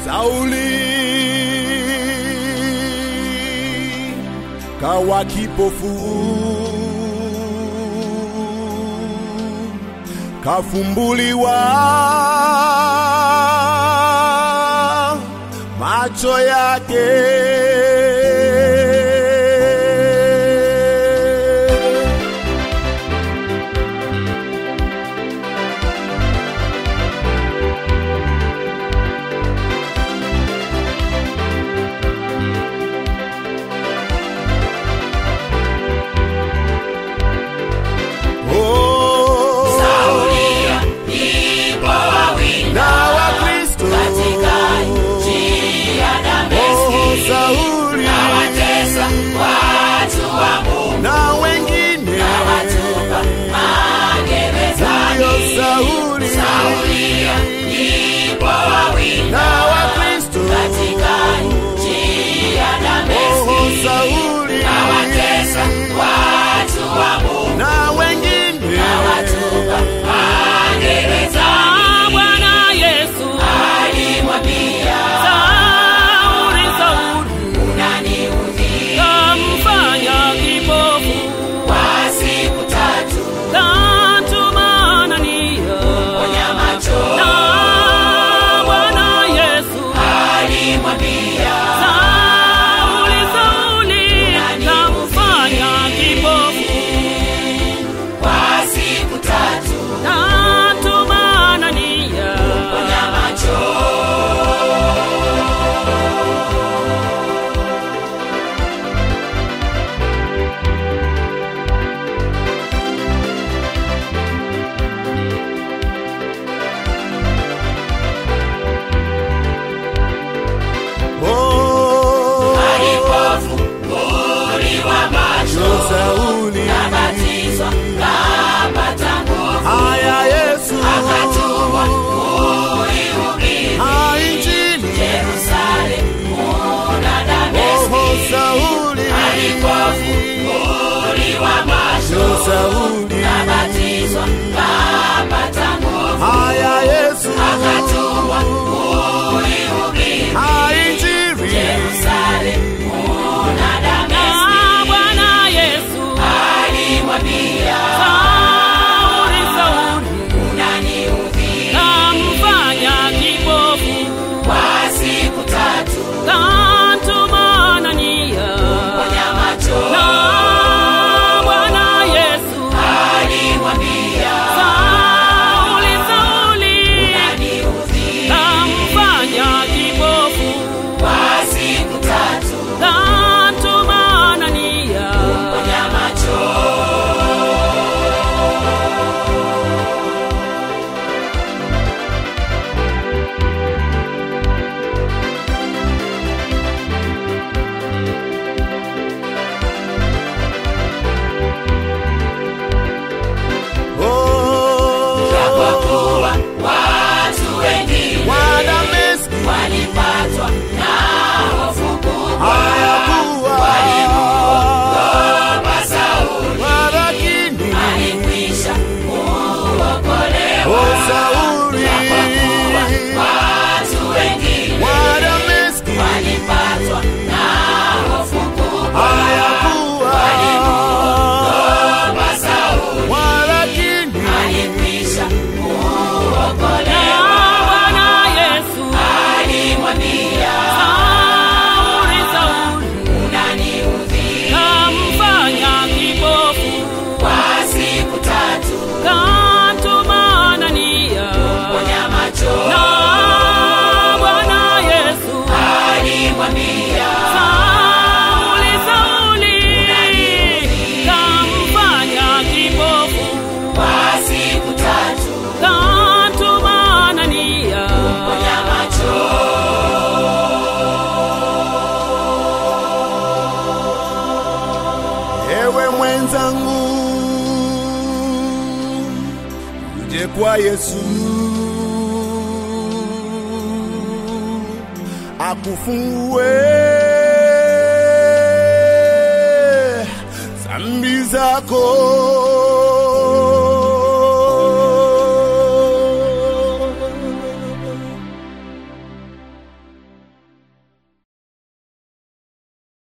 Sauli kawa kipofu, kafumbuliwa macho yake. Oh, na Wakristo Oh, Sauli na wengine huyo Sauli na Wakristo Oh, Sauli na wengine Ah, Bwana Yesu Sauli, Sauli kamfanya kipofu katuma Anania na Bwana Yesu Sauli, Sauli kamfanya kipofu katuma Anania Oh, yo Sauli haya Yesu Ah, Injili Oh, Sauli yo Sauli haya Yesu Ah, Injili na Bwana Yesu Sauli, Sauli kamfanya kipofu katuma Anania na Bwana Yesu Sauli, Sauli kamfanya kipofu katuma Anania Oh, Wadameski haya kuwa walakini Oh, Sauli Wadameski haya kuwa walakini na Bwana Yesu Sauli, Sauli kamfanya kipofu katuma Anania na Bwana Yesu Sauli, Sauli kamfanya kipofu katuma Anania Ewe mwenzangu, uje kwa Yesu akufungue zambi zako